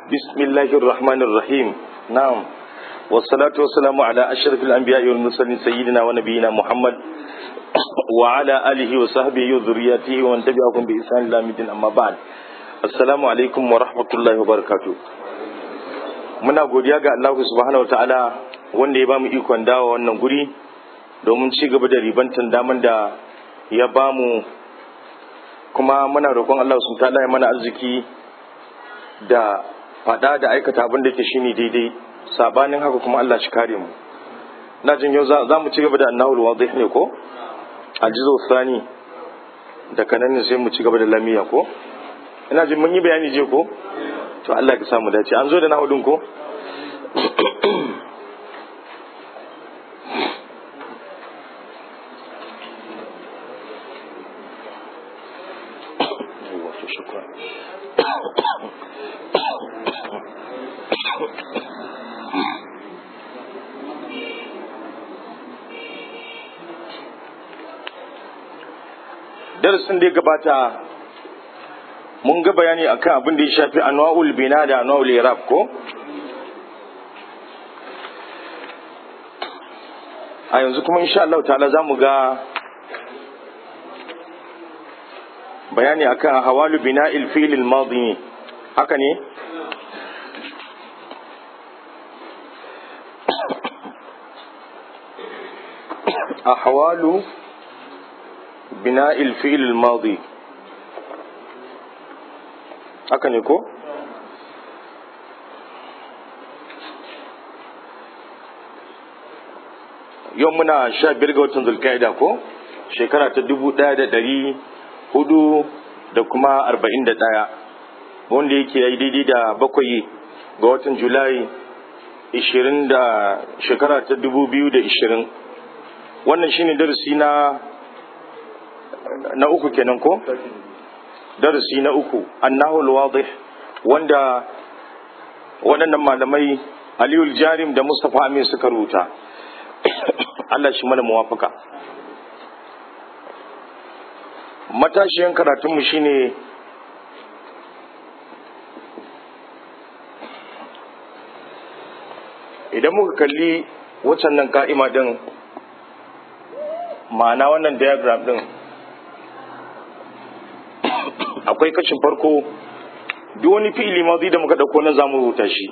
بسم الله الرحمن الرحيم نعم والصلاة والسلام على أشرف الأنبياء والمرسلين سيدنا ونبينا محمد وعلى آله وصحبه وذرياته ومن تبعهم بإحسان إلى مدين أما بعد السلام عليكم ورحمة الله وبركاته muna godiya ga Allah subhanahu wataala wanda ya bamu ikon dawo wannan guri domin ci gaba da ribantan daman da ya bamu kuma muna roƙon Allah subhanahu wataala ya mana arziki da faɗa da aikata abin da ke shine daidai sabanin haka kuma Allah shi kare mu na jin yau za mu ci gaba da annahul wadih ne ko aljizo sani da kanan ne sai mu ci gaba da lamiya ko ina jin mun yi bayani je ko to Allah ka samu dace an zo da nahudin ko darasin da ya gabata mun ga bayani akan abin da ya shafi anwa'ul bina da anwa'ul irab ko a yanzu kuma insha Allah ta'ala zamu ga bayani akan hawalu bina'il fi'l al-madi haka ne ahwalu bina'il fi'l al-madi haka ne ko yau muna sha biyar ga watan zulkaida ko shekara ta dubu ɗaya da ɗari hudu da kuma arba'in da ɗaya wanda yake yi daidai da bakwai ga watan julai ishirin da shekara ta dubu biyu da ishirin wannan shine darasi na na uku kenan ko darasi na uku annahul wadih wanda waɗannan malamai aliyul jarim da mustapha amin suka rubuta Allah shi mana muwafaka matashiyan karatunmu shine idan muka kalli waccan nan ka'ima din ma'ana wannan diagram din akwai kashin farko duk wani fi'ili mazi da muka dauko na zamu rubuta shi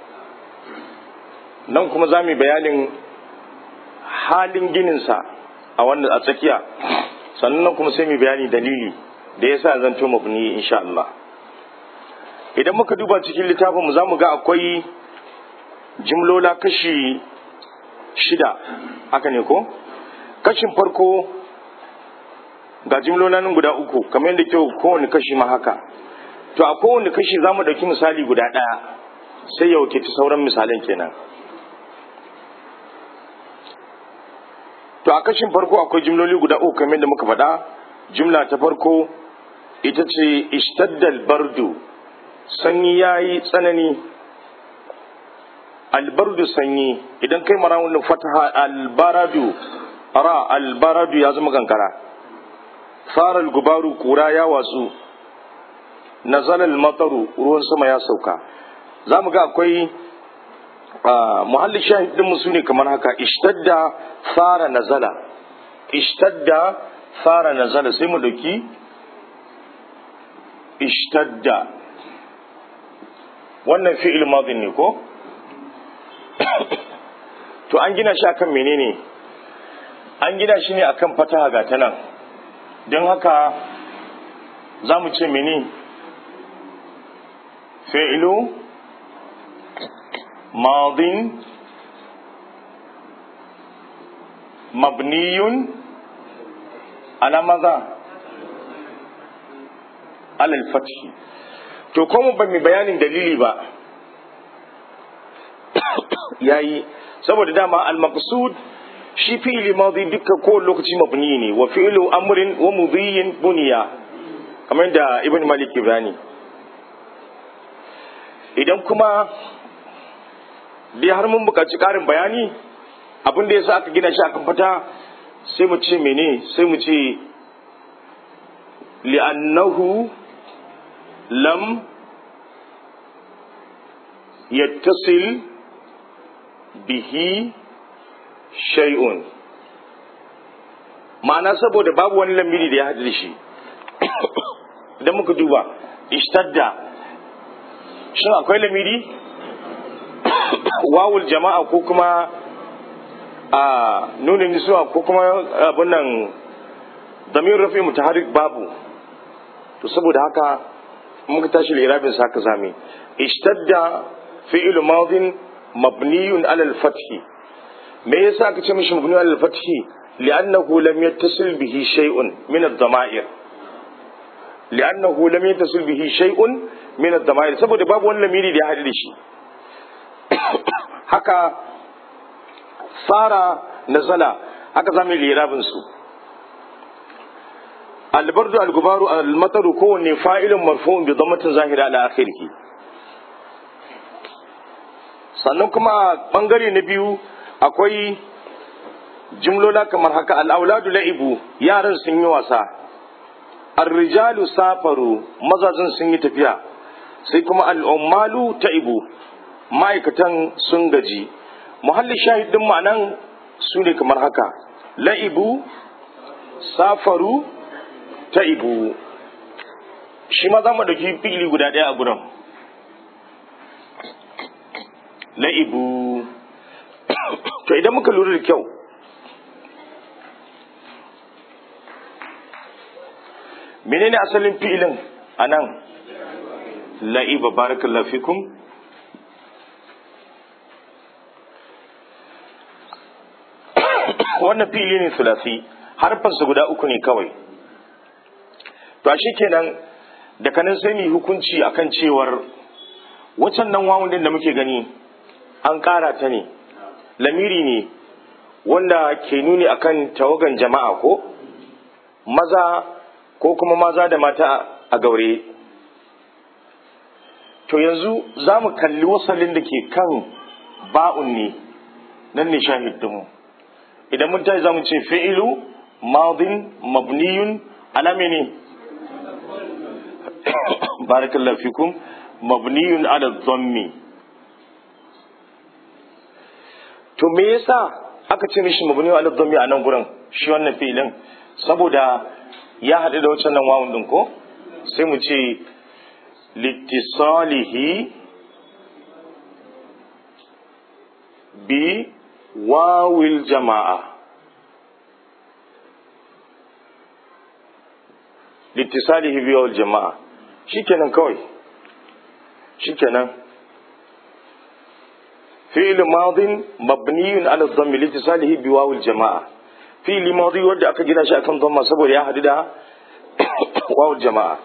nan kuma za mu bayanin halin gininsa a wannan a tsakiya sannan kuma sai mu bayani dalili da yasa zan to mabni insha Allah idan muka duba cikin littafin mu za mu ga akwai jimlola kashi shida haka ne ko kashin farko ga jimlolin guda uku kamar yadda kyau kowane kashi ma haka to a kowane kashi za mu ɗauki misali guda ɗaya sai ya wakilci sauran misalan kenan to a kashin farko akwai jimloli guda uku kamar yadda muka faɗa jimla ta farko ita ce istaddal bardu sanyi ya yi tsanani albardu sanyi idan kai mara wani fataha albaradu ara albaradu ya zama kankara faral gubaru kura ya watsu nazalal mataru ruwan sama ya sauka za mu ga akwai muhalli shahidin mu ne kamar haka ishtadda fara nazala ishtadda fara nazala sai mu dauki ishtadda wannan fi'il madin ne ko to an gina shi akan menene an gina shi ne akan fataha ga ta nan don haka za mu ce mene fi'ilu madin mabniyun ala maza alal fathi to kuma ba mu bayanin dalili ba yayi saboda dama al-maqsud shi fi'ili madi dukkan kowane lokaci mabni ne wa fi'ilu amrin wa mudhiyin buniya kamar da ibn malik ibrani idan kuma dai har mun buƙaci ƙarin bayani abin da yasa aka gina shi akan fata sai mu ce mene sai mu ce li'annahu lam yattasil bihi shay'un ma'ana saboda babu wani lamiri da ya haɗu da shi idan muka duba ishtadda shin akwai lamiri wawul jama'a ko kuma a nunin nisuwa ko kuma abin nan damir rafi mutaharrik babu to saboda haka muka tashi lirabin sa ka zame ishtadda fi'il madin mabniyun ala al-fath me yasa aka ce mishi mabniyun ala al-fath li'annahu lam yattasil bihi shay'un min ad-dama'ir li'annahu lam yattasil bihi shay'un min ad-dama'ir saboda babu wani lamiri da ya haɗu da shi haka sara nazala haka zamu lirabin su albardu algubaru almataru kowanne fa'ilun marfu'un bi dhammatin zahira ala akhirih sannan kuma bangare na biyu akwai jimlola kamar haka al'auladu la'ibu yaran sun yi wasa arrijalu safaru mazajin sun yi tafiya sai kuma al'ummalu ta'ibu ma'aikatan sun gaji muhalli shahidin ma'anan su ne kamar haka la'ibu safaru ta'ibu shi ma za mu ɗauki fili guda ɗaya a gudan la'ibu to idan muka lura da kyau menene asalin fi'ilin a nan la'iba barakallahu fikum wannan fi'ili ne sulasi harfansa guda uku ne kawai to a kenan da kanin sai mu hukunci akan cewar wacan nan wawun din da muke gani an ƙara ta ne lamiri ne wanda ke nuni akan tawagan jama'a ko maza ko kuma maza da mata a gaure to yanzu za mu kalli wasalin da ke kan ba'un ne nan ne shahidinmu idan mun tashi za mu ce fi'ilu madin mabniyun alame ne barakallahu fikum mabniyun ala dhammi to me yasa aka ce mishi mabniyun ala dhammi a nan gurin shi wannan fi'ilin saboda ya haɗu da wancan nan wawun ɗin ko sai mu ce littisalihi bi wawil jama'a littisalihi bi wawil jama'a shikenan kawai shikenan fi'il madin mabniyun ala dhammi littisalihi bi wawil jama'a fi'ili madi wanda aka gina shi akan dhamma saboda ya hadu da wawul jama'a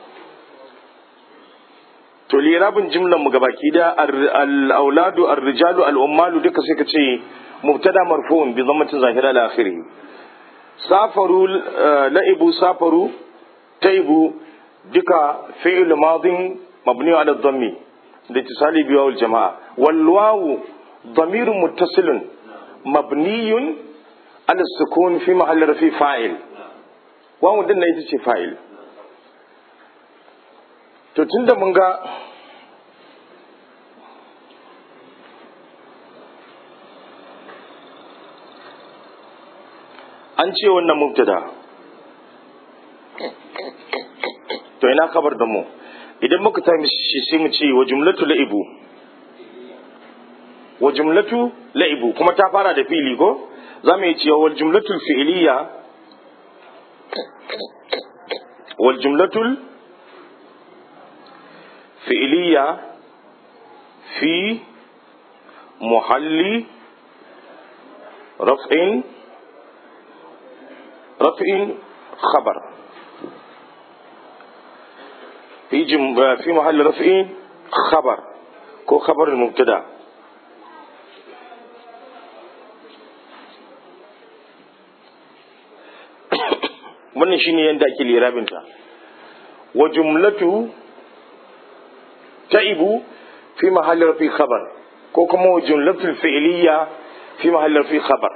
to lirabin jimlan mu gabaki da al-auladu ar-rijalu al-ummalu duka sai ka ce mubtada marfu'un bi dhammatin zahira ila akhirih safaru la'ibu safaru taibu duka fi'il madin mabni ala dhammi litisali bi wawul jama'a wal wawu ضمير متصل مبني على السكون في محل رفي فاعل واو din ita ce fa'il to tunda mun ga an ce wannan mubtada to ina kabar da mu idan muka ta shi sai mu ce wa jumlatu la'ibu wa jumlatu la'ibu kuma ta fara da fili ko za mu yi cewa wal jumlatul fi'liya wal jumlatul fi'liya fi muhalli raf'in raf'in khabar في جم... في محل رفع خبر كو خبر المبتدا wannan shine yanda ake lirabinta wa jumlatu ta'ibu fi mahalli rafi khabar ko kuma wa jumlatul fi'liya fi mahalli rafi khabar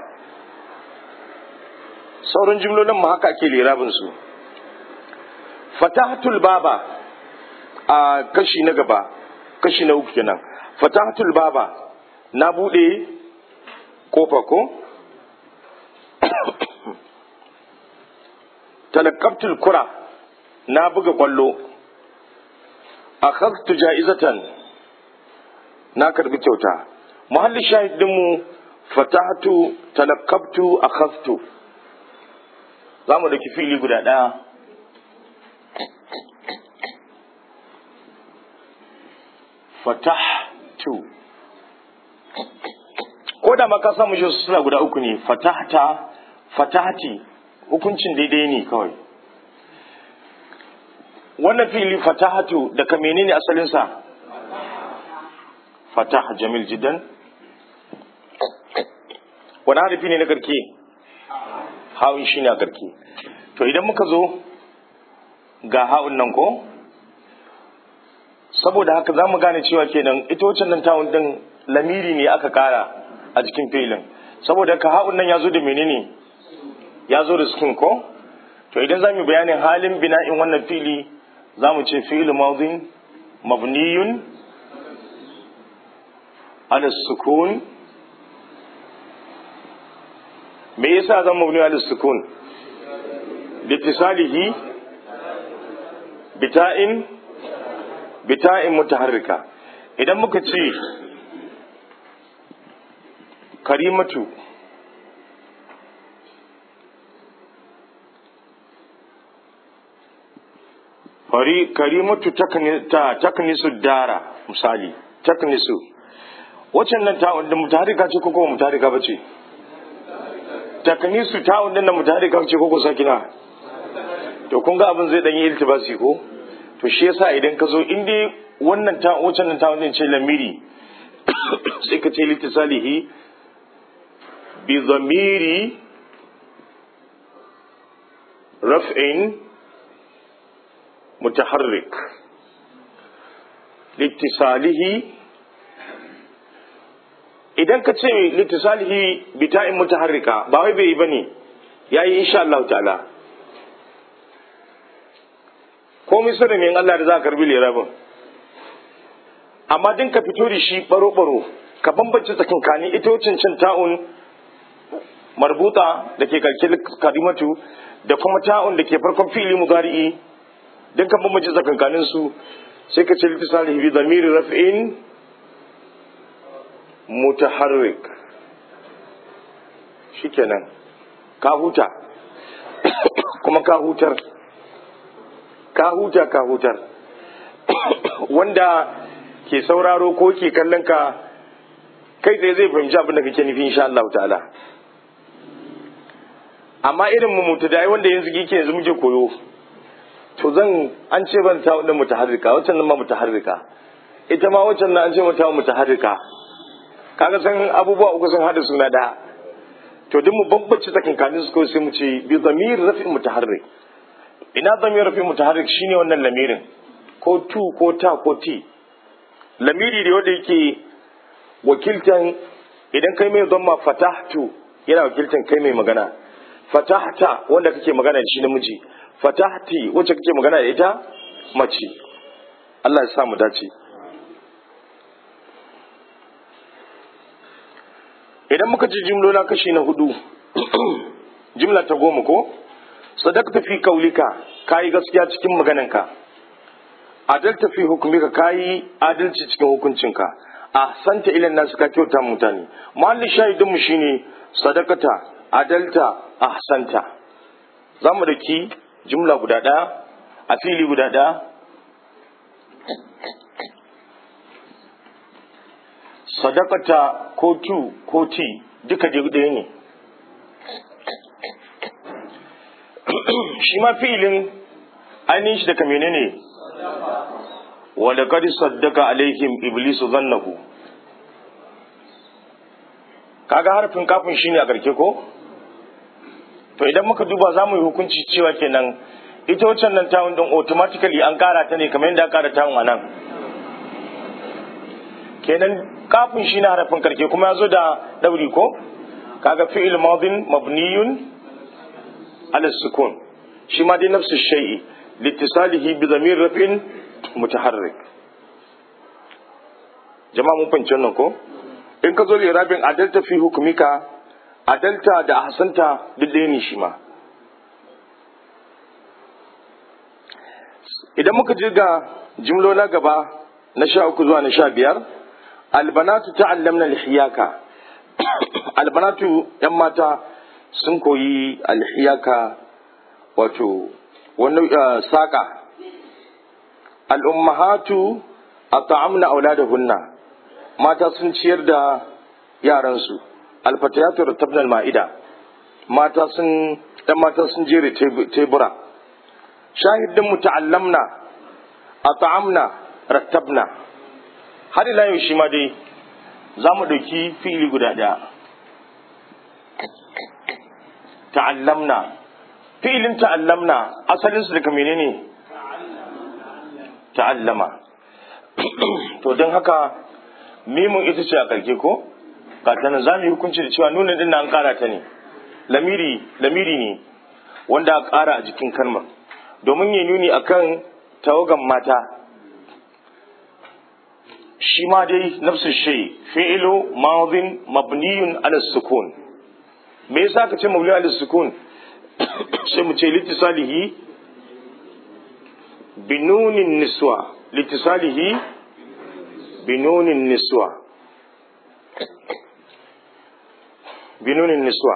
sauran jumlolin ma haka ake lirabin su fatahatul baba a kashi na gaba kashi na uku kenan fatahatul baba na bude kofa ko talakabtul kura na buga kwallo akhadtu ja'izatan na karbi kyauta muhalli shahidinmu fatahtu talakabtu akhadtu za mu daki fili guda ɗaya fatahtu ko da maka samu shi suna guda uku ne fatahta fatahti hukuncin daidai ne kawai wannan fili fatahatu daga menene asalinsa fatah jamil jiddan wani harafi ne na karke ha'un shi ne a karke to idan muka zo ga ha'un nan ko saboda haka za mu gane cewa kenan ita wacce nan tawun din lamiri ne aka kara a cikin filin saboda ka ha'un nan ya zo da menene ya zo da skin ko to idan za mu bayanin halin bina'in wannan fili za mu ce fi'il madin mabniyun ala sukun me yasa zan mabni ala sukun litisalihi bita'in bita'in mutaharrika idan muka ce karimatu fari karimatu taknisu dara misali taknisu waccan nan ta'un da mutaharrika ce ko kuma mutaharrika ba ce taknisu ta'un din da mutaharrika ce ko ko sakina to kun ga abin zai dan yi iltibasi ko to shi yasa idan ka zo in dai wannan ta waccan nan ta'un din ce lamiri sai ka ce litisalihi bi zamiri raf'in متحرك لاتصاله idan ka ce litisalihi bita'in mutaharrika ba wai bai yi bane yayi insha Allah ta'ala ko misali ne Allah da za ka karbi lirabin amma din ka fito da shi baro baro ka bambance tsakankanin ita wacin cin ta'un marbuta da ke karki kalimatu da kuma ta'un da ke farkon fili mudari'i don kan bambance tsakankanin su sai ka ce litisalihi bi zamiri raf'in mutaharrik shikenan ka huta kuma ka hutar ka huta ka hutar wanda ke sauraro ko ke kallon ka kai tsaye zai fahimci abin da kake nufi insha Allah ta'ala amma irin mu mutadai wanda yanzu kike yanzu muke koyo to zan an ce ban ta wadda mutaharrika waccan nan ma mutaharrika ita ma waccan nan an ce mata mutaharrika kaga san abubuwa uku sun hada suna da to duk mu bambance tsakankanin su ko sai mu ce bi zamir rafi mutaharrik ina zamir rafi mutaharrik shine wannan lamirin ko tu ko ta ko ti lamiri da wanda yake wakiltan idan kai mai zama fatahtu yana wakiltan kai mai magana fatahta wanda kake magana da shi namiji fatahti wacce kake magana da ita mace Allah ya sa mu dace idan muka ci jimlola kashi na hudu jimla ta goma ko sadaqta fi kaulika kayi gaskiya cikin magananka adalta fi hukumika kayi adalci cikin hukuncinka ahsanta ilan nasu ka kyauta mutane mahallin shahidin mu shine sadaqata adalta ahsanta zamu daki jumla guda ɗaya a fili guda ɗaya sadakata ko tu ko ti duka ɗaya ne shi ma filin ainihin shi daga menene wadda kadi saddaka alaihim iblisu zannahu kaga harfin kafin shine a garke ko to idan muka duba za mu yi hukunci cewa kenan ita waccan nan tawun din automatically an kara ta ne kamar yadda aka kara tawun a nan kenan kafin shi na harafin karke kuma ya zo da dauri ko kaga fi'il madin mabniyun ala sukun shi ma dai nafsu shay'i litisalihi bi zamir rafin mutaharrik jama'a mun fahimci wannan ko in ka zo lirabin adalta fi hukumika adalta da ahsanta duk ɗaya ne shi ma idan muka je ga jimlola gaba na sha uku zuwa na sha biyar albanatu ta'allamna alhiyaka albanatu yan mata sun koyi alhiyaka wato wani saƙa al'ummahatu a ta'amna auladahunna mata sun ciyar da yaransu alfatayatu rattabnal ma'ida mata sun ɗan mata sun jere tebura shahidin mu ta'allamna a ta'amna rattabna har ila yau shi ma dai za mu ɗauki fi'ili guda ɗaya ta'allamna fi'ilin ta'allamna asalinsu daga menene ta'allama to don haka mimun ita ce a karke ko ga ta za mu yi hukunci da cewa nuna din an kara ta ne lamiri lamiri ne wanda aka kara a jikin kalmar domin ya nuni akan tawagan mata shi ma dai nafsu shay fi'lu madin mabniyun ala sukun me yasa ka ce mabni ala sukun sai mu ce litisalihi binunin niswa litisalihi binunin niswa binunin niswa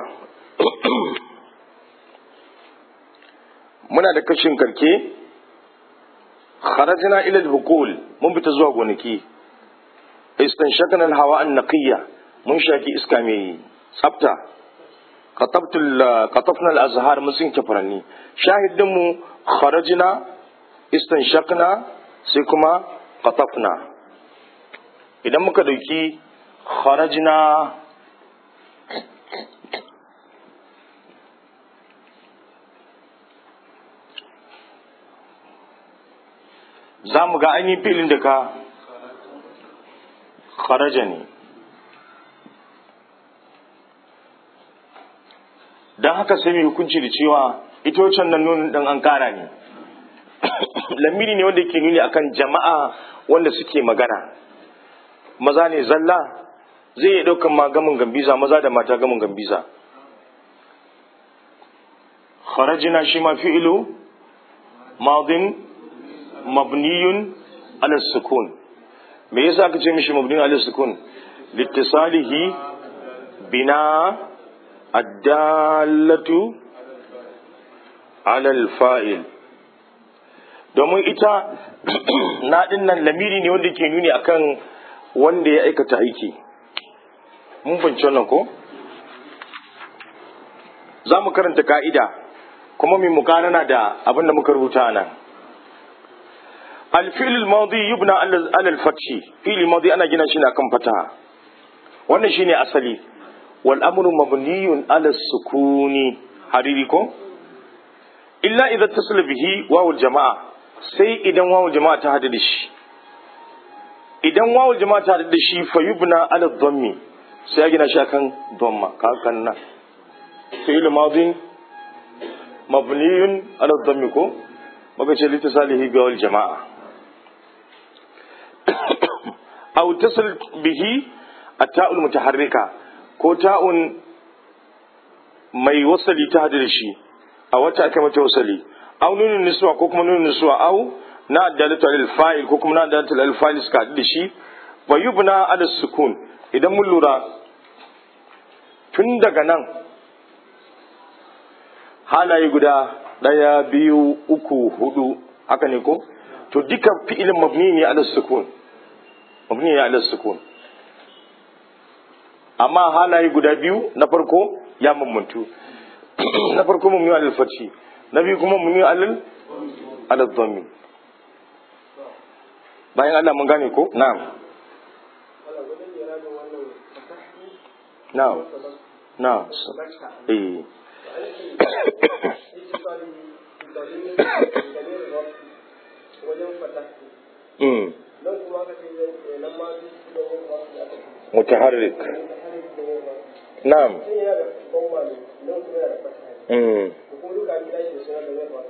muna da kashin karke kharajna ila al-hukul mun fita zuwa gonaki istanshaqna al-hawa an-naqiyya mun shaki iska mai tsafta qatabna al-azhar mun sinke furanni shahidin mu kharajna istanshaqna sai kuma qatafna idan muka dauki kharajna za mu ga ainihin filin da ka kharaja ne don haka sai mai hukunci da cewa ita wancan nan nunin ɗan an ƙara ne lamiri ne wanda ke nuni akan jama'a wanda suke magana maza ne zalla zai iya ɗaukan ma gamin gambiza maza da mata gamin gambiza kharajina shi ma fi'ilu madin mabniyun ala sukun me yasa aka ce mishi mabniyun ala sukun littisalihi bina addallatu ala alfa'il domin ita na nan lamiri ne wanda ke nuni akan wanda ya aikata aiki mun fahimci wannan ko za mu karanta ka'ida kuma mai mukanana da abin da muka rubuta a nan الفعل الماضي يبنى على الفتح فعل الماضي انا gina shi ne akan fataha wannan shine asali wal amru mabniyun ala sukuni hariri ko illa idza tasala bihi wawul jama'a sai idan wawul jama'a ta hada da shi idan wawul jama'a ta hada da shi fa yubna ala dhammi sai ya gina shi akan dhamma ka kan nan fi'l madin mabniyun ala dhammi ko maka ce litasalihi bi wal jama'a aw tasal bihi at-ta'ul mutaharrika ko ta'un mai wasali ta hada da shi a wata aka mata wasali aw nunun niswa ko kuma nunun niswa aw na dalatu lil fa'il ko kuma na dalatu lil fa'il suka hada da shi wa yubna ala sukun idan mun lura tun daga nan halaye guda daya biyu uku hudu haka ne ko to duka fi'ilin mabni ne ala sukun mabni ne ala sukun amma halaye guda biyu na farko ya mamuntu na farko mabni ala fathi na biyu kuma mabni ala ala dhammi bayan Allah mun gane ko na'am na'am na'am eh متحرك نعم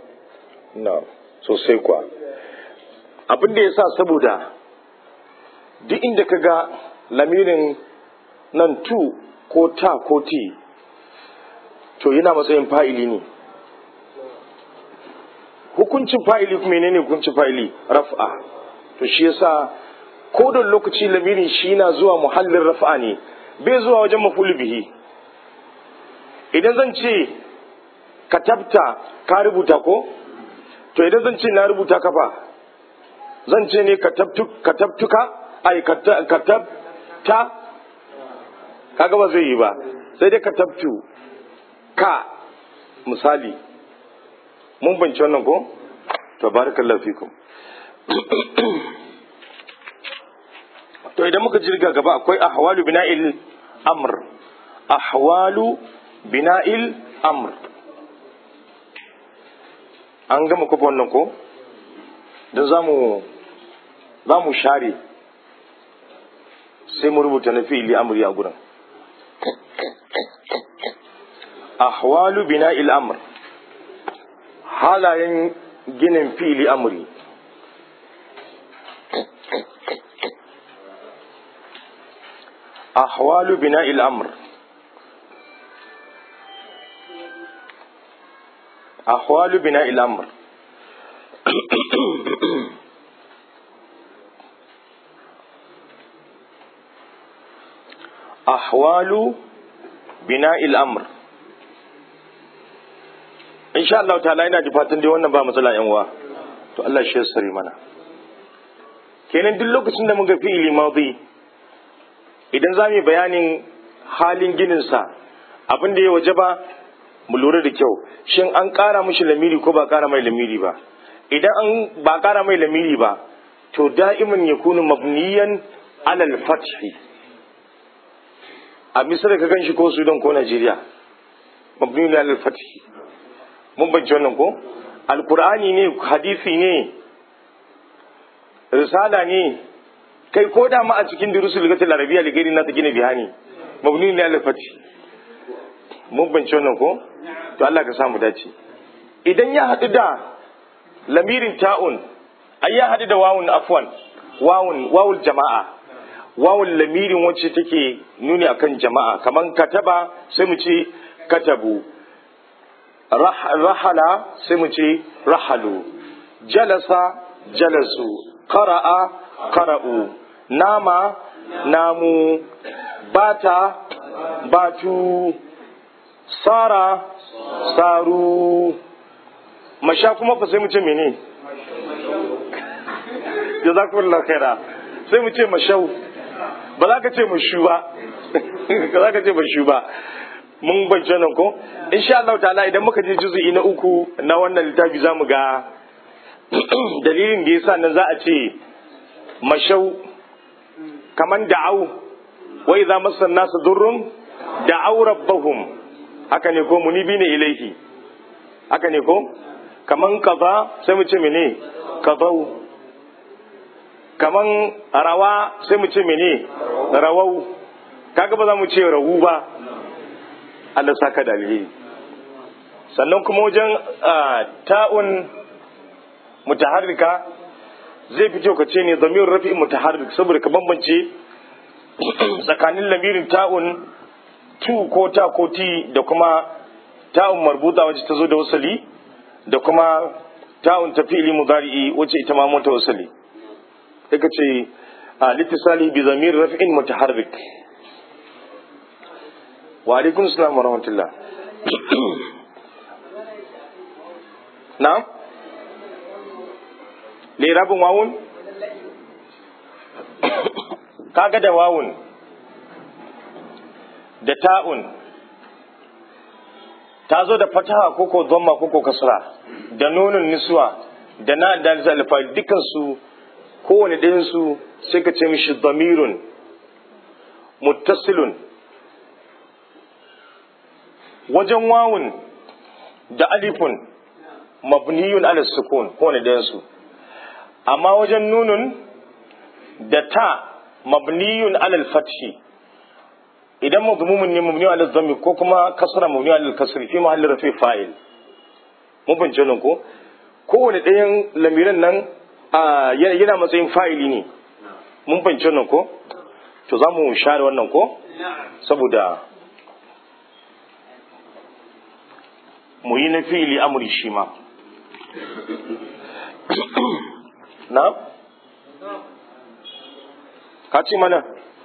na'am sosai kuwa abin da ya sa saboda duk inda ka ga lamirin nan tu ko ta ko ti to yana matsayin fa'ili ne hukuncin fa'ili kuma ne hukuncin fa'ili raf'a to shi yasa ko da lokaci lamirin shi na zuwa muhallin raf'a ne bai zuwa wajen mafulu bihi idan zan ce katabta ka rubuta ko to idan zan ce na rubuta kafa zan ce ne katabtuka ai katabta kaga ba zai yi ba sai dai katabtu ka misali mun banci wannan ko to barakallahu fikum to idan muka jirga gaba akwai ahwalu bina'il amr ahwalu bina'il amr an gama kufa wannan ko don za mu share sai mu rubuta na fi'ili amri a gurin ahwalu bina'il amr halayen ginin fi'ili amri أحوال بناء الأمر أحوال بناء الأمر أحوال بناء الأمر إن شاء الله تعالى ina ji fatan dai wannan ba matsala yan uwa to Allah shi ya sari mana kenan duk lokacin da muka fi'ili madi idan za mu bayanin halin gininsa abin da ya waje ba mu lura da kyau shin an ƙara mishi lamiri ko ba ƙara mai lamiri ba idan an ba ƙara mai lamiri ba to da'iman ya kunu mabniyan alal fathi a misir ka gan shi ko sudan ko najeriya mabniyan alal fathi mun bance wannan ko alkur'ani ne hadisi ne risala ne kai ko da ma a cikin durusul ligatul arabiya ligari na ta gina bihani mabni ne al fati mun bance wannan ko to Allah ka samu dace idan ya hadu da lamirin ta'un ai ya hadu da wawun afwan wawun wawul jama'a wawul lamirin wacce take nuni akan jama'a kaman kataba sai mu ce katabu rahala sai mu ce rahalu jalasa jalasu qara'a qara'u nama namu bata batu sara saru masha kuma fa sai mu ce mene jazakumullahu khaira sai mu ce mashau ba za ka ce mashu ba ba za ka ce mashu ba mun bance nan ko insha Allah ta'ala idan muka je juzu'i na uku na wannan littafi zamu ga dalilin da yasa nan za a ce mashau kaman da'au wa idza massa nasu durrun da'au rabbahum haka ne ko munibi ne ilaihi haka ne ko kaman kaza sai mu ce mene kazau kaman rawa sai mu ce mene rawau kaga ba za mu ce rawu ba Allah saka da alheri sannan kuma wajen ta'un mutaharrika zai fito ka ce ne zamir rafi mutaharrik saboda ka bambance tsakanin lamirin ta'un tu ko ta ko ti da kuma ta'un marbuta wacce ta zo da wasali da kuma ta'un ta fi'ili mudari'i wacce ita ma mata wasali sai ka ce a litisali bi zamir rafi'in mutaharrik wa alaikum salam wa rahmatullah na'am lirabin wawun kaga da wawun da ta'un ta zo da fataha koko dhamma koko kasra da nunun niswa da na da alfa dukan su kowane ɗayan su sai ka ce mishi damirun muttasilun wajen wawun da alifun mabniyun ala sukun kowane ɗayan su amma wajen nunun da ta mabniyun alal fathi idan mazmumun ne mabni alal dhammi ko kuma kasra mabni alal kasri fi mahalli rafi fa'il mun bince nan ko kowane ɗayan lamiran nan yana matsayin fa'ili ne mun fahimci wannan ko to za mu share wannan ko saboda mu yi na fili amuri shi ma na ka ce mana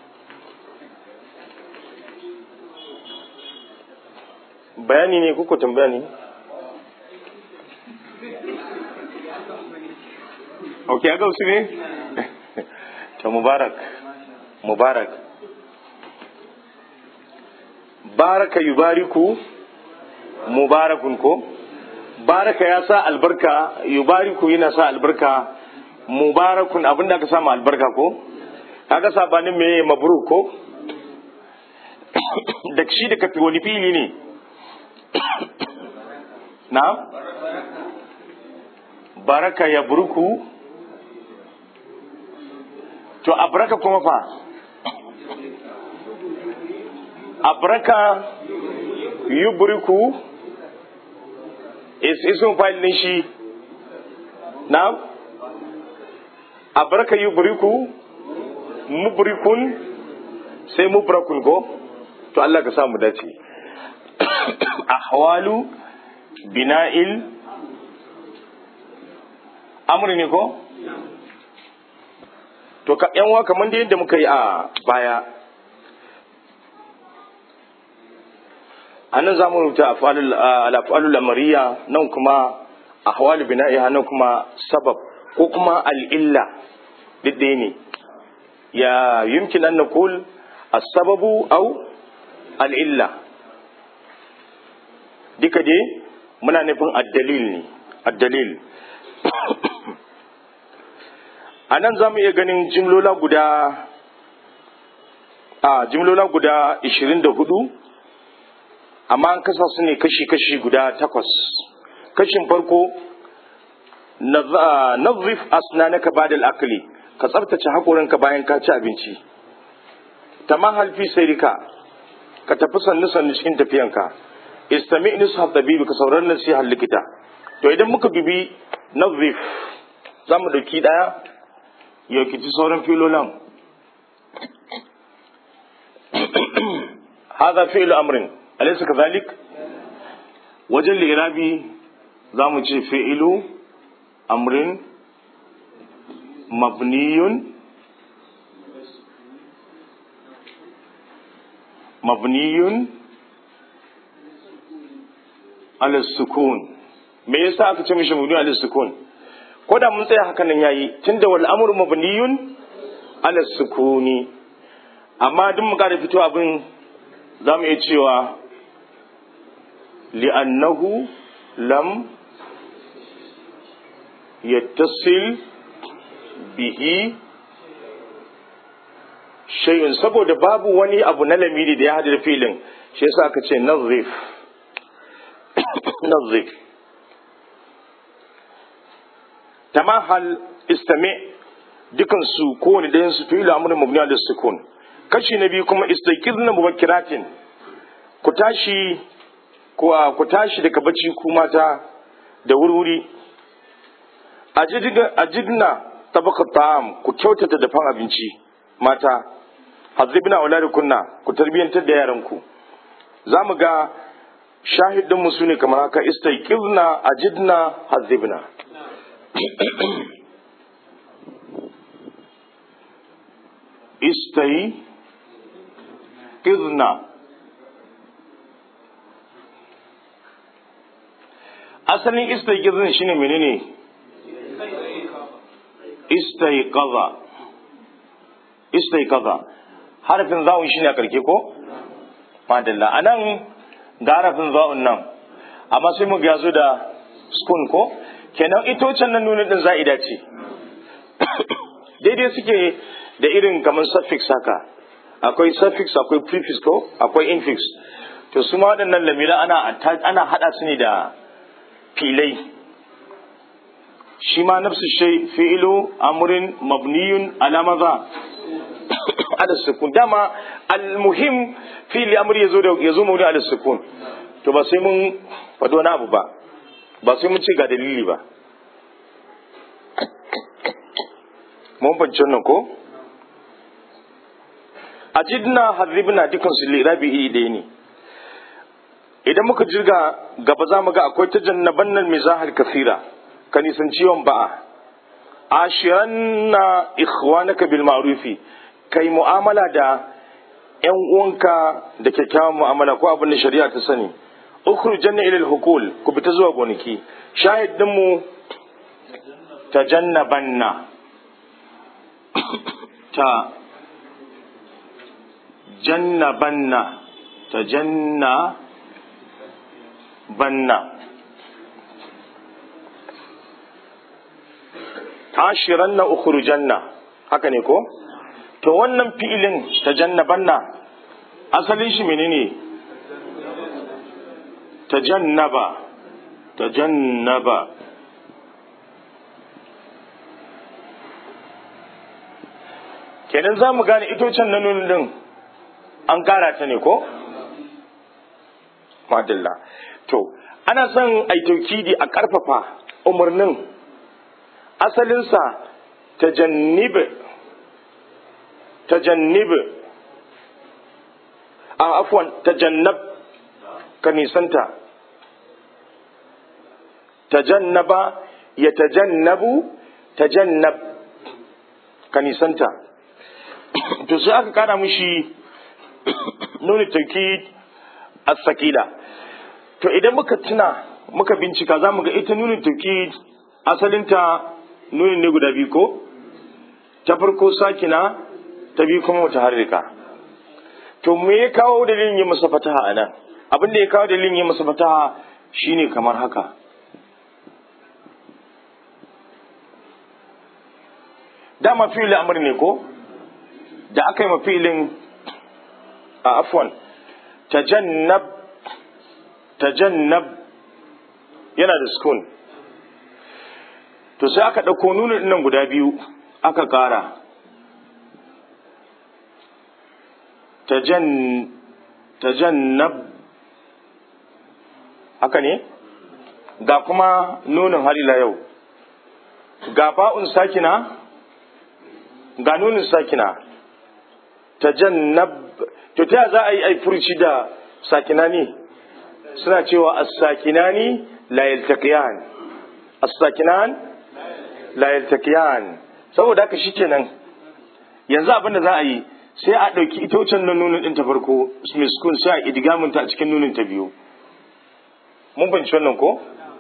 bayani ne kuka tambaya ne ok ya gausu ne ta mubarak mubarak baraka yubariku mubarakun ko baraka ya sa albarka yubariku yana sa albarka mubarakun abinda aka samu albarka ko kaga sabanin me mabruk ko da shi da kafi wani fili ne na baraka ya burku to abraka kuma fa abraka yubriku is isun file din shi na abraka yubriku mubrikun sai mubrakun ko to Allah ka samu dace ahwalu bina'il amri ne ko to ka yan kamar da yadda muka yi a baya anan za mu rubuta al'afalul amariya nan kuma ahwalu bina'iha nan kuma sabab ko kuma al'illa duk ɗaya ne ya yumkin an naqul as-sababu aw al'illa duka dai muna nufin addalil ne addalil a nan za mu iya ganin jimlola guda a jimlola guda 24 amma an kasa su ne kashi-kashi guda takwas kashin farko nazif asnanaka ba'da akli ka tsabtace haƙorinka bayan ka ci abinci tamahal fi sayrika ka tafi sannu sannu cikin tafiyanka istami nusha tabibi ka saurari nasihar likita to idan muka bibi nazif za mu ɗauki ɗaya ya kici sauran filolan هذا فعل أمر أليس كذلك وجل الإرابي زامو فعل أمر مبني مبني على السكون me yasa aka ce mishi mabni ala sukun ko da mun tsaya haka nan yayi tunda wal amru mabniyun ala sukuni amma duk mu kada fito abin za mu iya cewa li'annahu lam yattasil bihi shay'un saboda babu wani abu na lamiri da ya hada da filin shi yasa aka ce nazif nazif tamahal istami dukan su kowane ɗayan su fi'il amrun mabni ala sukun kashi na biyu kuma istaqirna mubakkiratin ku tashi ku tashi daga bacci ku mata da wurwuri ajidna tabaka ta'am ku kyautata dafan abinci mata hazibna auladukunna ku tarbiyantar da yaranku za mu ga shahidinmu su ne kamar haka istaqirna ajidna hazibna istai izna asalin istaigizin shine menene istaiqaza istaiqaza harafin zawun shine a karke ko madalla anan ga harafin zawun nan amma sai mu ga da skun ko kenan itocen nan nuna din za'ida ce daidai suke da irin kamar suffix haka akwai suffix akwai prefix ko akwai infix to su ma waɗannan lamira ana ana hada su ne da filai shi ma nafsu shay fi'lu amrin mabniyun ala madha ala sukun dama almuhim fi'li amri yazo da yazo mawdi ala sukun to ba sai mun faɗo wani abu ba ba sai mun ce ga dalili ba mun fahimci wannan ko ajidna haribna dukan su lirabi iri ɗaya ne idan muka jirga gaba za mu ga akwai ta jannaban nan mizahar kasira ka nisan ciwon ba'a ashiranna ikhwanaka bil ma'rufi kai mu'amala da yan uwanka da kyakkyawan mu'amala ko abin da shari'a ta sani ukhrujanna ila al-hukul ku fita zuwa gonaki shahid din mu tajannabanna ta jannabanna tajanna banna ashiran na ukhrujanna haka ne ko to wannan fi'ilin tajannabanna asalin shi menene tajannaba tajannaba kenan za mu gane itocen na nunin din an kara ta ne ko madalla to ana son a taukidi a ƙarfafa umarnin asalinsa tajannib tajannib a afwan tajannab ka nisanta tajannaba ya tajannabu tajannab ka nisanta to sai aka kara mishi nuni taukid as-sakila to idan muka tuna muka bincika za mu ga ita nunin tauki asalinta nunin ne guda biyu ko ta farko sakina ta biyu kuma wata harrika to me ya kawo dalilin yi masa fataha a nan abin da ya kawo dalilin yi masa fataha shine kamar haka dama fi'il amr ne ko da aka yi ma fi'ilin a afwan tajannab tajannab yana da sukun to sai aka ɗauko nunin nan guda biyu aka ƙara tajannab haka ne ga kuma nunin harila yau ga ba'un sakina ga nunin sakina tajannab to ta za a yi aifurci da sakina ne suna cewa as-sakinani la yaltaqiyan as-sakinan la yaltaqiyan saboda haka shikenan yanzu abin da za a yi sai a ɗauki ita wucin nan nunin ɗin ta farko miskun sai a idgamin ta a cikin nunin ta biyu mun fahimci wannan ko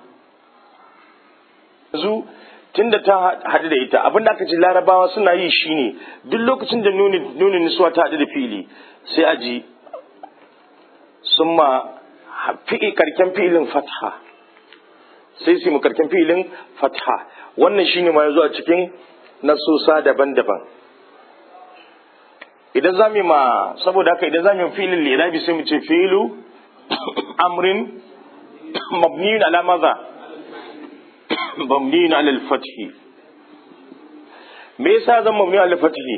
yanzu tunda ta haɗu da ita abin da aka ce larabawa suna yi shine duk lokacin da nunin nisuwa ta haɗu da fili sai a ji sun ma fi'i karken fi'ilin fatha sai su mu karken fi'ilin fatha wannan shine ma yazo a cikin nasosa daban-daban idan za mu ma saboda haka idan za mu fi'ilin lirabi sai mu ce fi'ilu amrin mabniyun ala maza mabniyun ala al-fathi me yasa zan mabniyun ala al-fathi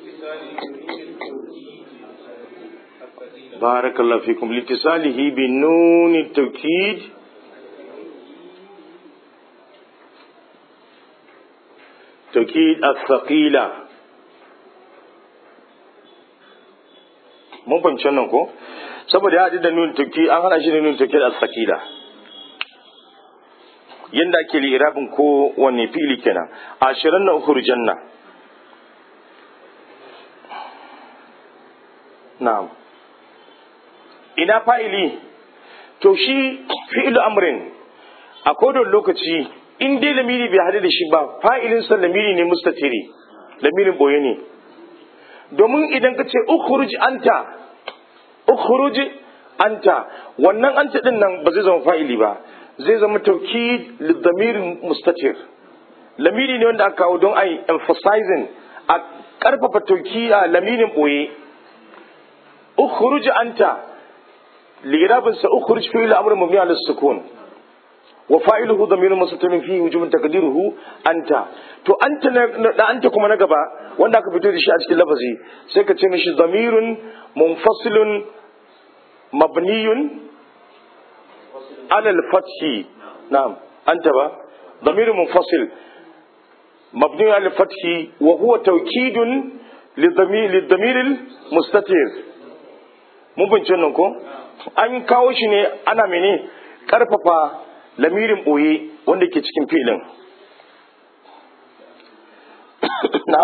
بارك الله فيكم لاتصاله بنون التوكيد توكيد الثقيلة mun fahimci wannan ko saboda ya haɗu da nun tuki an hana shi da nun tuki da sakila yanda ake lirabin ko wanne fili kenan ashirin na uku janna na'am ina fa'ili to shi fi'ilu amrin a kodon lokaci in dai lamiri bai hadu da shi ba fa'ilin sa lamiri ne mustatiri lamirin boye ne domin idan ka ce ukhruj anta ukhruj anta wannan anta din nan ba zai zama fa'ili ba zai zama taukid lidamirin mustatir lamiri ne wanda aka kawo don ai emphasizing a karfafa tauki a lamirin boye ukhruj anta لإرابة سأخرج فيه الأمر مبني على السكون وفاعله ضمير مستتر فيه وجوب تقديره أنت تو أنت لا أنت كما نقبا وانا كفتو دي شيء لفظي سيكا تمشي ضمير منفصل مبني على الفتح نعم أنت با ضمير منفصل مبني على الفتح وهو توكيد lidamiril mustatir mun bince nan ko an kawo shi ne ana mene karfafa lamirin boye wanda ke cikin filin na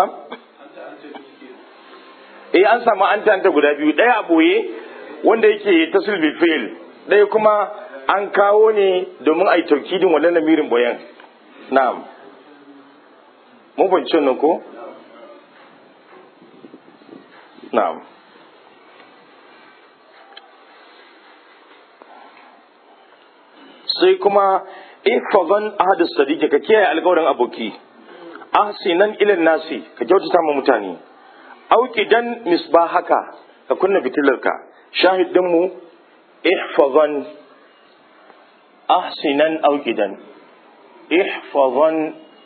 eh an samu an tanta guda biyu ɗaya a boye wanda yake tasil bil fi'l ɗaya kuma an kawo ne domin a yi taukidin wannan lamirin boyen na'am mun bince nan ko na'am sai kuma ifazan ahadus sadiqi ka kiyaye alƙawarin aboki ahsinan ilan nasi ka kyautata ma mutane auqidan misbahaka ka kunna fitilarka shahid din mu ihfazan ahsinan auqidan ihfazan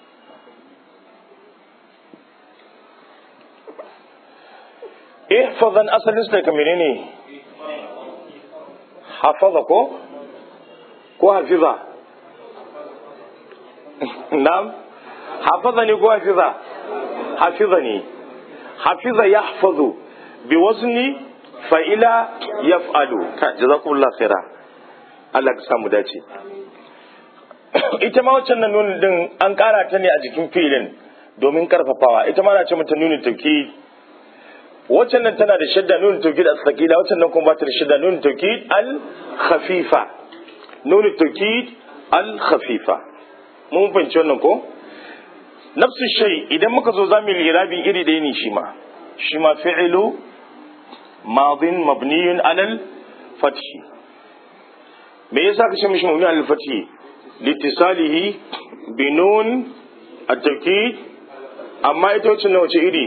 ihfazan asalin su daga menene hafaza ko ko hafiza na'am hafaza ne ko hafiza hafiza ne hafiza yahfazu bi wazni fa'ila yaf'alu ka jazakumullahu khaira Allah ka samu dace ita ma wacce nan nunin din an kara ta ne a jikin filin domin karfafawa ita ma na ce mata nunin tauki waccan nan tana da shadda nunin tauki da sakila waccan nan kuma ba ta da shadda nunin tauki al khafifa nunin tauki al khafifa mun fahimci wannan ko nafsu shay idan muka zo zamu lirabi iri ɗaya ne shi ma shi ma fi'lu madin mabniyun alal fathi me yasa kace mishi mabni alal fathi litisalihi bi nun at-tawkid amma ita wacce wace iri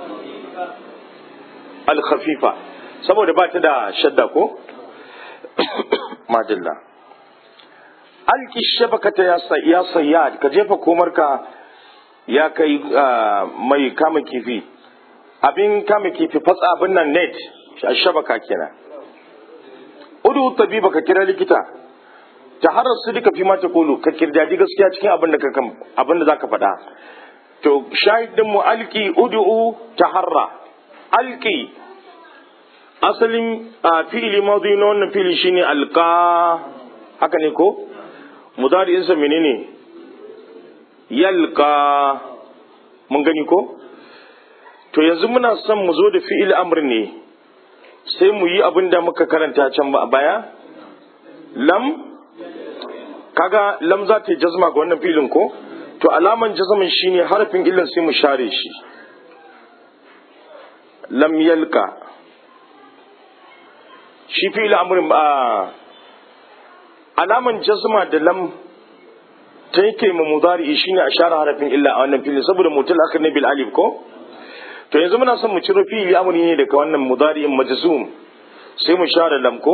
al khafifa saboda ba ta da shadda ko madalla alki shabakata ya sayyad ka jefa komarka ya kai mai kama kifi abin kama kifi fatsa abin nan net shabaka kenan udu tabiba ka kira likita ta harar su duka fi mata kulu ka kirdaji gaskiya cikin abin da ka abin da zaka faɗa to shahidin mu alki udu taharra alki asalin fi'ili madi na wannan fili shine alqa haka ne ko mudari'insa menene yalka mun gani ko to yanzu muna son mu zo da fi'il amr ne sai mu yi abin da muka karanta can ba a baya lam kaga lam za ta yi jazma ga wannan filin ko to alaman jazman shine harafin illan sai mu share shi lam yalka shi fi'il amrin ba alaman jazma da lam ta yake ma mudari shine a share harafin illa a wannan fili saboda mutul akhir ne bil alif ko to yanzu muna son mu ciro fi'il amri ne daga wannan mudari majzum sai mu share lam ko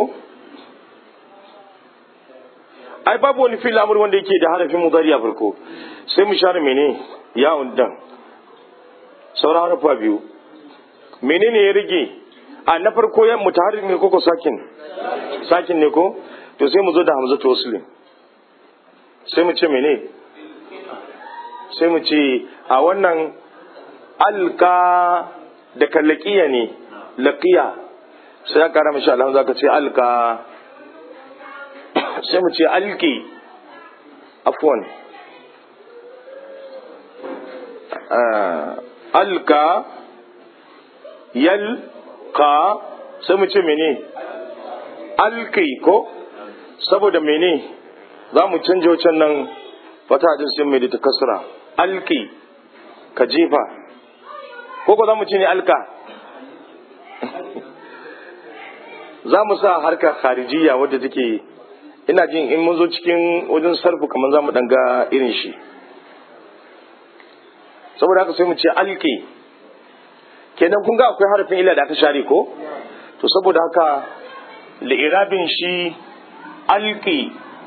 ai babu wani fi'il amri wanda yake da harafin mudari a farko sai mu share mene ya undan sauran harafa biyu menene ya rage a na farko ya mutaharrik ne ko ko sakin sakin ne ko to sai mu zo da hamzatu waslim sai mu ce mene sai mu ce a wannan alka da kallakiya ne laqiya sai ya kara mashi alhamza ka ce alka sai mu ce alki afwan alka yalka sai mu ce mene alki ko saboda mene za mu canja wacan nan fata din sai mai da ta kasra alki ka jefa ko ko za mu ce ne alka za mu sa harkar kharijiya wadda take ina jin in mun zo cikin wajen sarfu kamar za mu ga irin shi saboda haka sai mu ce alki kenan kun ga akwai harafin ila da aka share ko to saboda haka li'irabin shi alki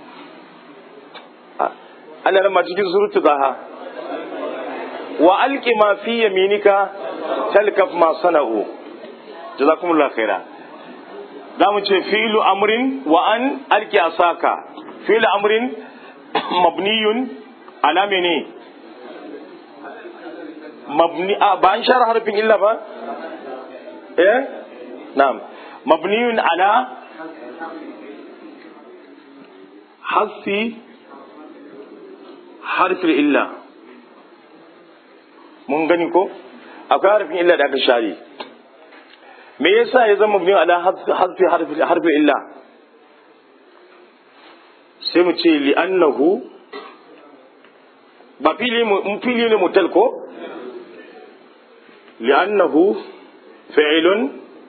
ana rama cikin surutu zaha wa alki ma fi yaminika talkaf ma sana'u jazakumullah khaira za mu ce fi'lu amrin wa an alki asaka fi'lu amrin mabniyun ala mene mabni a ba an share harfin illa ba eh na'am mabniyun ala hasfi harfin illa mun gani ko akwai harfin illa da aka share me yasa ya zama mabniyun ala hasfi harfin illa sai mu ce li'annahu ba fili fili ne mutal ko li'annahu fi'ilun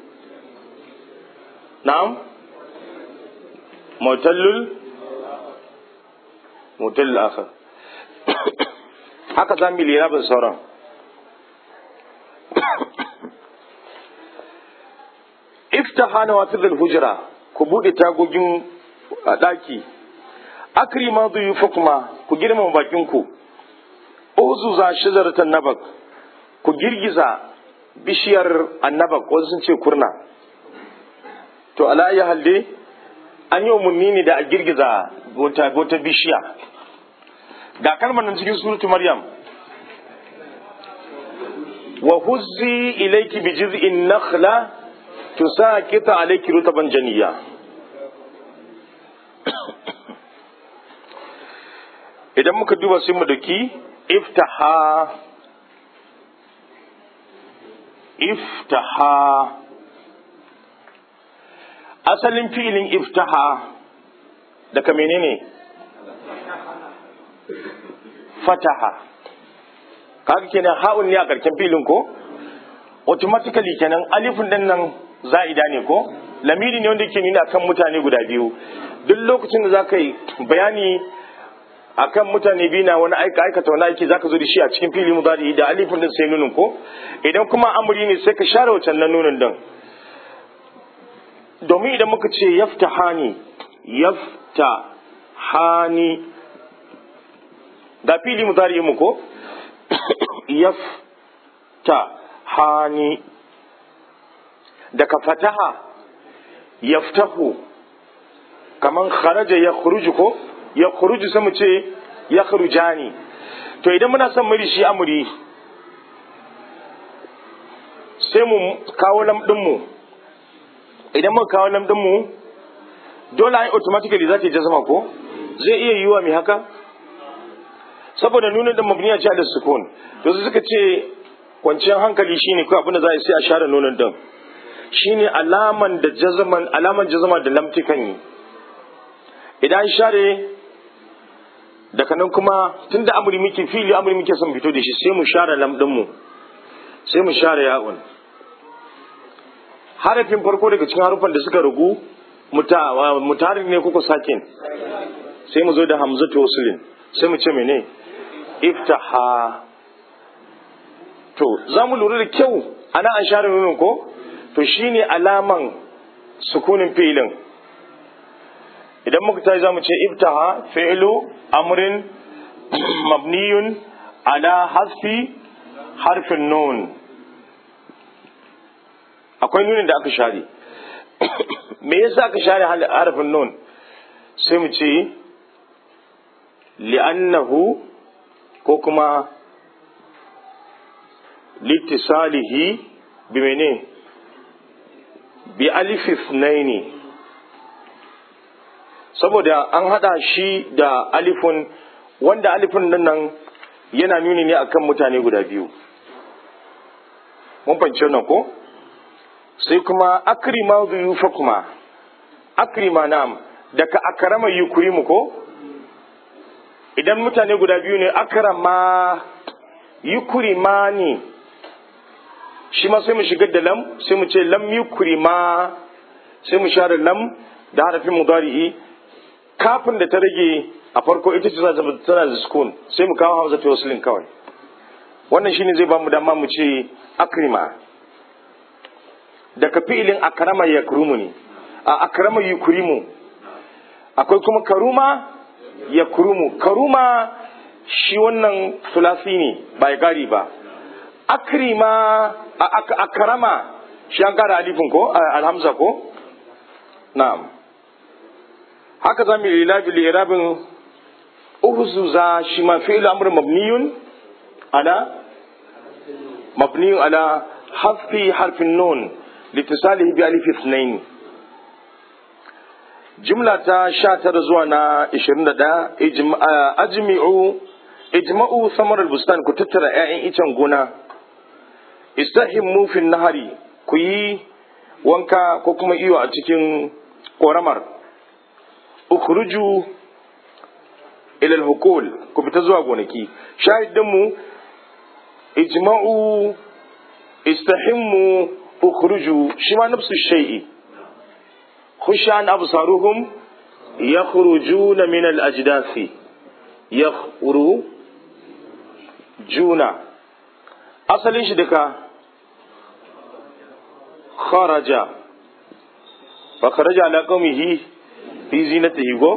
na'am mutallul mutallul akhar haka za mu lera bin sauran iftaha na wata hujra ku bude tagogin daki akrima kuma ku girmama bakin ku uzuza shajaratan nabak ku girgiza bishiyar annabak wasu sun ce kurna to ala ayi halde an yi umarni ne da a girgiza wata bishiya ga kalmar nan cikin suratu maryam wa huzzi ilayki bi jiz'in nakhla tusaqita alayki rutaban janiyya idan muka duba sai mu daki iftaha iftaha asalin fi'ilin iftaha daga menene fataha kaga kenan ha'un ne a karken filin ko automatically kenan alifin din nan za'ida ne ko lamiri ne wanda yake nuna kan mutane guda biyu duk lokacin da za ka yi bayani akan mutane biyu na wani aika aikata wani aiki zaka zo da shi a cikin fili mudari da alifin din sai nunin ko idan kuma amri ne sai ka share wancan nan nunin din domin idan muka ce yaftahani yaftahani ga fili mudari mu ko yaftahani daga fataha yaftahu kaman kharaja ya khuruju ko ya khuruju sai mu ce ya khurujani to idan muna son muri shi amuri sai mu kawo lamdin mu idan muka kawo lamdin mu dole ai automatically za ta yi jazama ko zai iya yiwa mai haka saboda nuna da mabniya ce da sukun to su suka ce kwanciyar hankali shine ko abin da za a yi sai a share nunan din shine alaman da jazaman alaman jazama da lamti kan yi idan share daga nan kuma tun da amuri muke fili amuri muke son fito da shi sai mu share lamɗinmu sai mu share ya'un harafin farko daga cikin harufan da suka rugu mutarin ne kuka sakin sai mu zo da hamzatu wasulin sai mu ce mene iftaha to za mu lura da kyau ana an share nunin ko to shine alaman sukunin filin idan muka tashi zamu ce ibtaha fi'lu amrin mabniyun ala hasfi harfin nun akwai nunin da aka share me yasa aka share harfin nun sai mu ce li'annahu ko kuma litisalihi bi mene bi alifis naini saboda an hada shi da alifun wanda alifun nan yana nuni ne akan mutane guda biyu mun fahimci wannan ko sai kuma akrima yufa kuma akrima nam daga akrama yukrimu ko idan mutane guda biyu ne akrama yukrimani shi ma sai mu shigar da lam sai mu ce lam yukrima sai mu share lam da harafin mudari'i kafin da ta rage a farko ita ce tana da sukun sai mu kawo hamza waslin kawai wannan shine zai ba mu dama mu ce akrima daga fi'ilin akrama yakrumu ne a akrama yukrimu akwai kuma karuma yakrumu karuma shi wannan sulasi ne ba ya gari ba akrima akrama shi an kara alifin ko alhamza ko na'am haka za mu yi lilabi lirabin uhuzuza shi ma fi'il amr mabniyun ala mabni ala hafi harfin nun litisalihi bi alif ithnain jumla ta 19 zuwa na 21 ajmi'u ijma'u samar al-bustan ku tattara 'ya'yan icen gona istahimmu fi nahari ku yi wanka ko kuma iyo a cikin ƙoramar ukhruju ila al-hukul ku fita zuwa gonaki shahidin mu ijma'u istahimmu ukhruju shi ma nafsu shay'i khushan absaruhum yakhrujuna min al-ajdathi yakhrujuna asalin shi duka kharaja fa kharaja ala qaumihi fi zinatihi go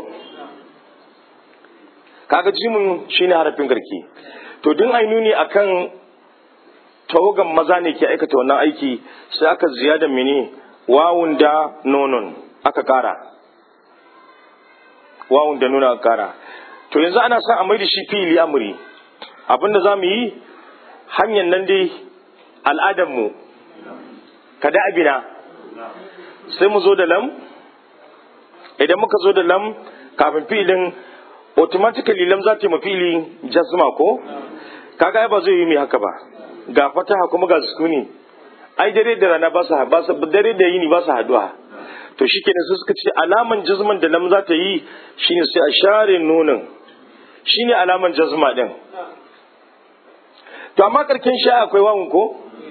kaga jimin shine harafin garki to din ainuni akan tawagan maza ne ke aikata wannan aiki sai aka ziyada mini wawun da nonon aka kara wawun da nuna aka kara to yanzu ana son a mai da shi fili amuri abinda za mu yi hanyar nan dai al'adarmu kada abina sai mu zo da lam idan muka zo da lam kafin filin automatically lam za ta yi fili jazma ko kaga ba zai yi mai haka ba ga fataha kuma ga sukuni ai dare da rana ba su dare da yini ba su haduwa to shi kenan su suka ce alaman jazman da lam za ta yi shine sai a share nonon shine alaman jazma din to amma karken sha akwai wawun ko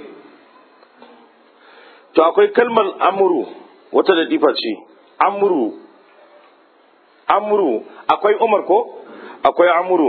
to akwai kalmar amuru wata da difa ce amuru amuru akwai umar ko akwai amuru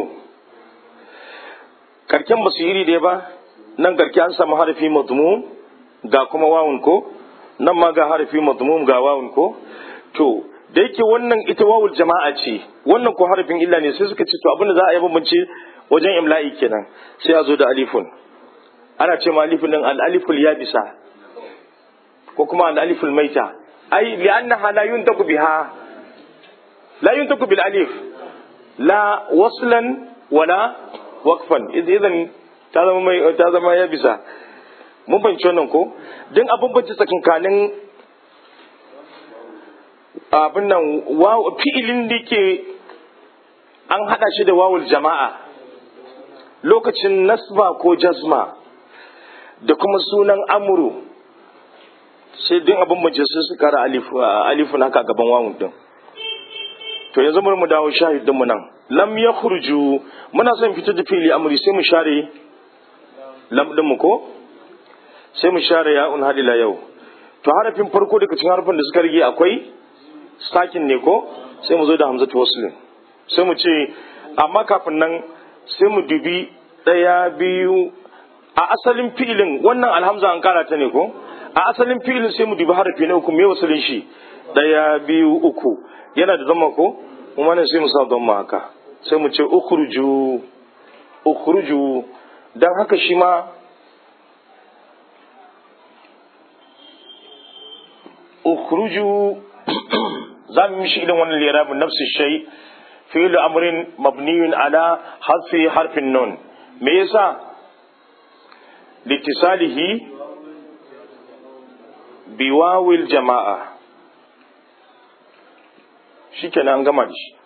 karken ba su iri ɗaya ba nan karke an samu harafi madmum ga kuma wawun ko nan ma ga harafi madmum ga wawun ko to da yake wannan ita wawul jama'a ce wannan ko harafin illa ne sai suka ce to abin da za a yi bambance wajen imla'i kenan sai a zo da alifun ana ce ma alifun din al-aliful yabisa ko kuma al-aliful maita ai li'annaha la yuntaku biha la yuntaku bil alif la waslan wala waqfan idan ta zama mai ta zama yabisa mun fahimci wannan ko din abin bance tsakankanin abin nan fi'ilin da ke an hada shi da wawul jama'a lokacin nasba ko jazma da kuma sunan amuru sai din abin majalisa su kara alifun haka gaban wawun din to yanzu bari mu dawo shahidin mu nan lam ya khurju muna son fitar da fili amuri sai mu share lam din mu ko sai mu share ya'un hadila yau to harafin farko daga cikin harafin da suka rige akwai sakin ne ko sai mu zo da hamzatu waslin sai mu ce amma kafin nan sai mu dubi ɗaya biyu a asalin fi'ilin wannan alhamza an kara ta ne ko a asalin fi'ilin sai mu dubi harafi na uku me wasalin shi ɗaya biyu uku yana da zama ko kuma ne sai mu sa zama haka sai mu ce ukhruju ukhruju dan haka shi ma ukhruju za mu mishi irin wannan lirabin nafsu shay fi'lu amrin mabniyun ala hasfi harfin nun me yasa litisalihi biwawil jama'a shikenan an gama da shi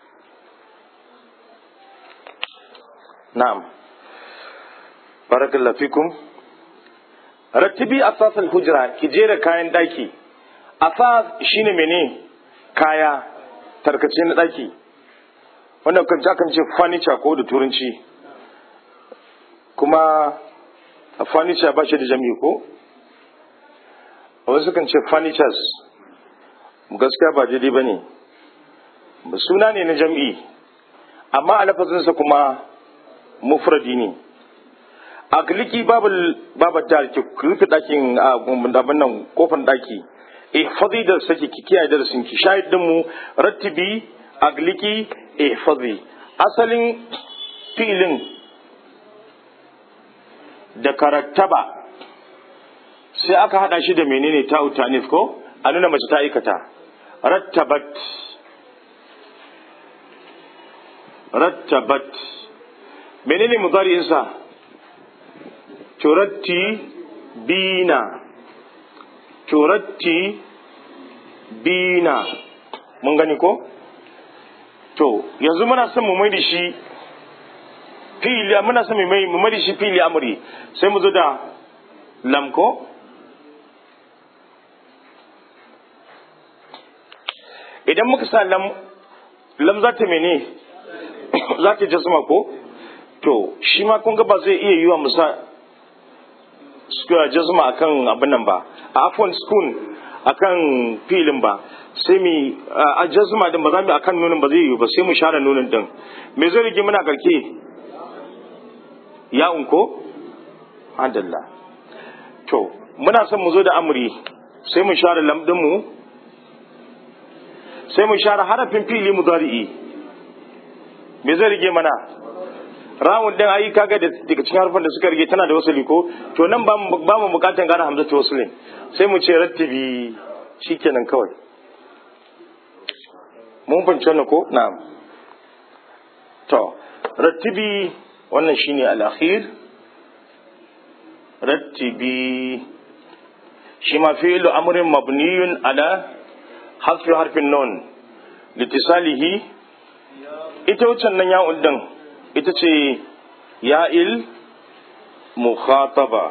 na'am barakallahu fikum rattibi asas al-hujra ki jera kayan daki asas shine mene kaya tarkace na daki wannan kan kan ce furniture ko da turanci kuma furniture ba shi da jami'i ko wasu kan ce furnitures gaskiya ba daidai ba ne suna ne na jam'i amma a lafazinsa kuma mufradi ne a gliki babu ta ki rufe ɗakin abin nan kofar ɗaki eh fadi da sake ki kiyaye darasin ki shahid din mu rattibi agliki eh fadi asalin filin da karattaba sai aka hada shi da menene ta utanis ko a nuna mace ta aikata rattabat rattabat menene mudari'insa turatti bina turatti bina mun gani ko to yanzu muna son mu mai da shi fili muna son mu mai mu mai da shi fili amri sai mu zo da lam ko idan muka sa lam lam za ta mene za ta jazma ko to shi ma kun ga ba zai iya yiwa musa jazma akan abin nan ba a afon spoon akan filin ba sai mu a jazma din ba za mu akan nunin ba zai yiwu ba sai mu share nunin din me zai rige muna karke ya unko adalla to muna son mu zo da amri sai mu share lam din mu sai mu share harafin fili mudari'i me zai rige mana rawun din ayi kaga da daga cikin harfan da suka rige tana da wasali ko to nan ba mu ba mu bukatan gane hamza ta wasulin sai mu ce rattibi shikenan kawai mun fahimci wannan ko na'am to rattibi wannan shine al-akhir rattibi shi ma fi'lu amrin mabniyun ala hasfi harfin nun litisalihi ita wucin nan ya din ita ce ya'il mukhataba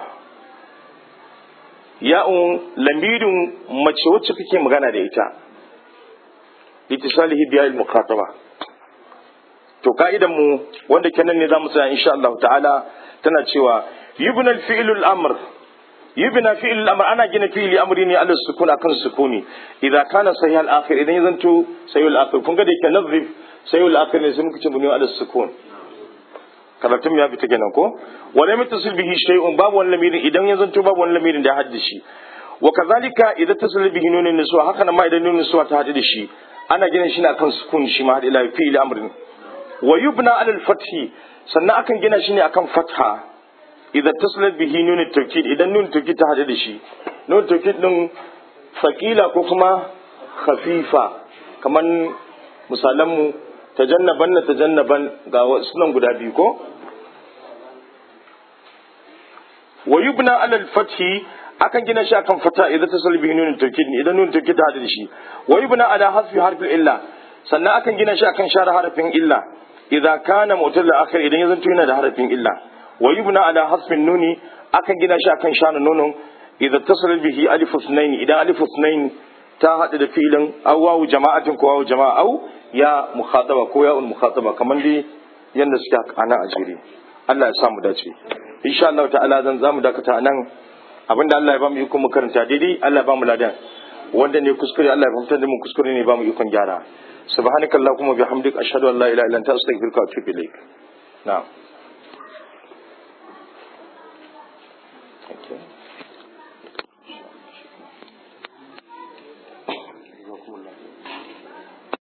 ya'un lamirin mace wacce kake magana da ita litisalihi biya'il mukhataba to ka'idan mu wanda kenan ne zamu tsaya insha Allah ta'ala tana cewa yubna al-fi'lu al-amr yubna fi'l al-amr ana gina fi'li amri ne ala sukun akan sukuni idan kana sahih al-akhir idan yazanto sahih al-akhir kun ga da yake nazif sahih al-akhir ne sai muka ce buni ala sukun karatun ya fita kenan ko wala mutasil bihi shay'un babu wani lamirin idan yazanto babu wani lamirin da ya hadda shi wa kazalika idan tasil bihi nunun niswa haka nan ma idan nunun niswa ta hadu da shi ana gina shi ne akan sukun shi ma ila fi'li amrin wa yubna ala al-fathi sannan akan gina shi ne akan fatha idan taslat bihi nun tawkid idan nun tawkid ta hada da shi nun tawkid din fakila ko kuma khafifa kaman misalan mu tajannaban na tajannaban ga sunan guda biyu ko wa yubna ala al-fathi akan gina shi akan fata idan taslat bihi nun tawkid idan nun tawkid ta hada da shi wa yubna ala hasfi harfi illa sannan akan gina shi akan share harafin illa idan kana mutal akhir idan ya zanto yana da harafin illa wa yubna ala hasbin nuni akan gina shi akan shana nonon idan tasal bihi alif usnain idan alif usnain ta hada da filin aw wawu jama'atin ko wawu jama'a aw ya mukhataba ko ya mukhataba kaman dai yanda suke ana a jere Allah ya sa mu dace insha Allah ta'ala zan zamu dakata nan abinda Allah ya ba mu iko mu karanta daidai Allah ya ba mu ladan wanda ne kuskure Allah ya fahimtar da mu kuskure ne ba mu ikon gyara subhanakallahumma bihamdik ashhadu an la ilaha illa anta astaghfiruka wa atubu ilaik na'am Thank you.